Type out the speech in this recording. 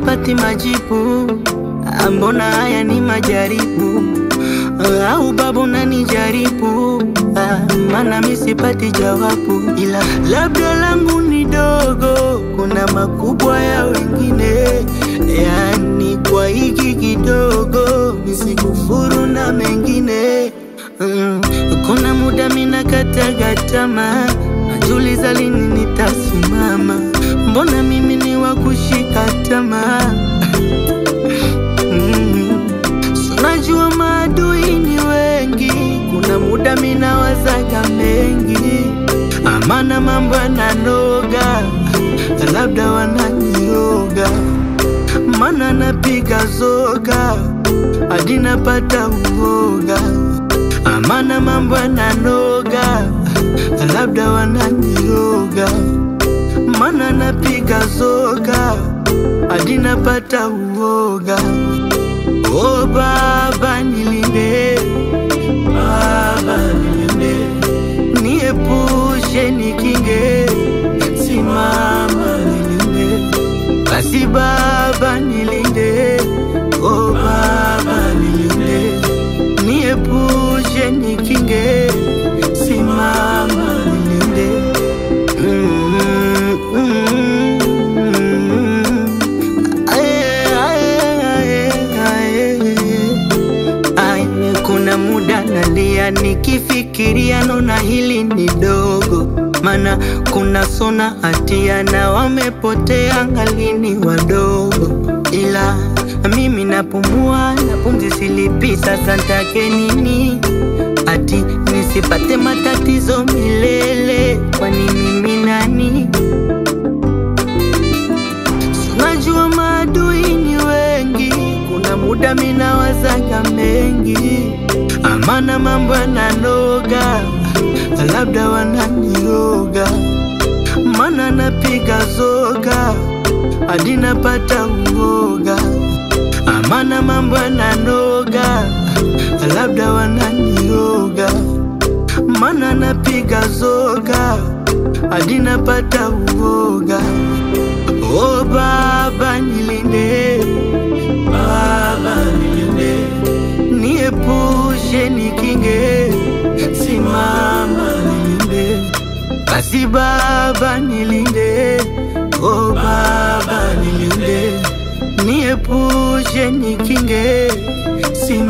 sipati majibu, Ah, mbona haya ni majaribu? Ah, Au babu nanijaribu, Ah, maana mi sipati jawabu, ila labda langu ni dogo, kuna makubwa ya wengine, yani kwa hiki kidogo nisikufuru na mengine Mm, kuna muda mina kataga tamaa, najiuliza lini nitasimama, mbona mimi ni wa kushika tamaa Mm, so najua maadui ni wengi, kuna muda mina wazaga mengi, amana mambo yananoga, labda wananioga, mana napiga zoga hadi napata uoga, amana mambo yananoga, labda wananioga, mana napiga zoga hadi napata uoga. O Baba nilinde, Baba nilinde, niepushe nikinge, simama nilinde, basi Baba nilinde, o Baba nilinde, niepushe nikinge, simama nilinde. Mm, mm, mm. Aye, aye, aye, aye. Aye, kuna muda nalia nikifikiria, naona hili ni dogo, mana kuna sona hatia na wamepotea ngalini wadogo, ila mimi napumua na pumzi silipi, sasa ntake nini? Ati nisipate matatizo milele, kwani mimi nani? Najua maadui ni wengi, kuna muda mina wazaga mengi, amana mambo yananoga, labda wananioga, mana napiga zoga hadi napata uoga, amana mambo yananoga, labda wananioga, mana napiga zoga hadi napata uoga. O Baba nilinde, Baba nilinde, niepushe nikinge, simama nilinde, basi Baba nilinde, o Baba nilinde, niepushe nikinge, simama